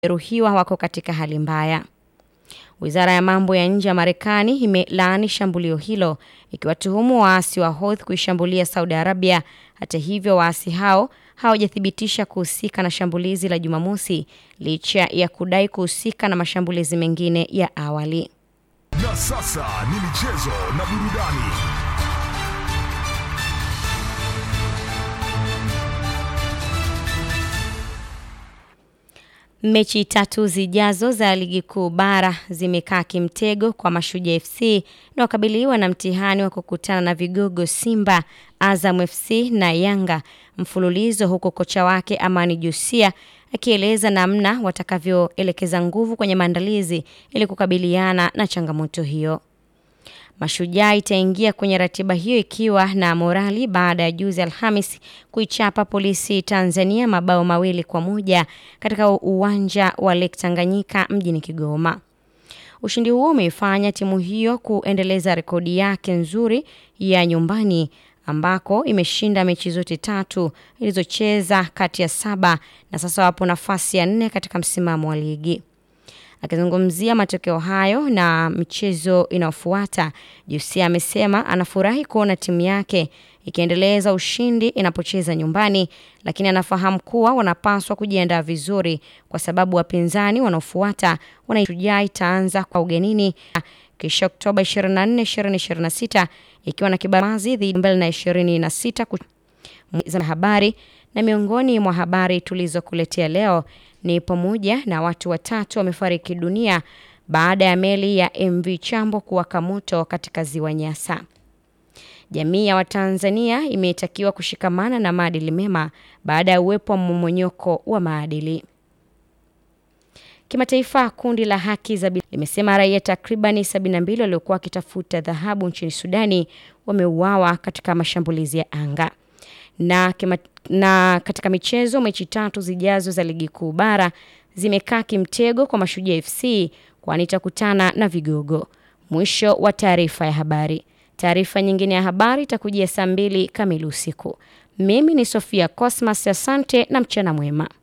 jeruhiwa wako katika hali mbaya. Wizara ya mambo ya nje ya Marekani imelaani shambulio hilo ikiwatuhumu waasi wa Houthi kuishambulia Saudi Arabia. Hata hivyo, waasi hao hawajathibitisha kuhusika na shambulizi la Jumamosi licha ya kudai kuhusika na mashambulizi mengine ya awali. Na sasa ni michezo na burudani. Mechi tatu zijazo za ligi kuu bara zimekaa kimtego kwa Mashujaa FC na wakabiliwa na mtihani wa kukutana na vigogo Simba, Azam FC na Yanga mfululizo, huku kocha wake Amani Josia akieleza namna watakavyoelekeza nguvu kwenye maandalizi ili kukabiliana na changamoto hiyo. Mashujaa itaingia kwenye ratiba hiyo ikiwa na morali baada ya juzi Alhamis kuichapa Polisi Tanzania mabao mawili kwa moja katika uwanja wa Lake Tanganyika mjini Kigoma. Ushindi huo umeifanya timu hiyo kuendeleza rekodi yake nzuri ya nyumbani ambako imeshinda mechi zote tatu ilizocheza kati ya saba na sasa wapo nafasi ya nne katika msimamo wa ligi. Akizungumzia matokeo hayo na michezo inayofuata, Jusia amesema anafurahi kuona timu yake ikiendeleza ushindi inapocheza nyumbani, lakini anafahamu kuwa wanapaswa kujiandaa vizuri kwa sababu wapinzani wanaofuata Shujaa itaanza kwa ugenini kisha Oktoba 24, 2026 ikiwa na kibamazi dhidi mbele na 26 za habari na miongoni mwa habari tulizokuletea leo ni pamoja na watu watatu wamefariki dunia baada ya meli ya MV Chambo kuwaka moto katika ziwa Nyasa. Jamii ya Watanzania imetakiwa kushikamana na maadili mema baada ya uwepo wa mmomonyoko wa maadili. Kimataifa, kundi la haki za binadamu limesema raia takribani 72 waliokuwa wakitafuta dhahabu nchini Sudani wameuawa katika mashambulizi ya anga na, kima, na katika michezo mechi tatu zijazo za ligi kuu bara zimekaa kimtego kwa Mashujaa FC kwani itakutana na vigogo. Mwisho wa taarifa ya habari. Taarifa nyingine ya habari itakujia saa mbili kamili usiku. Mimi ni Sofia Cosmas, asante na mchana mwema.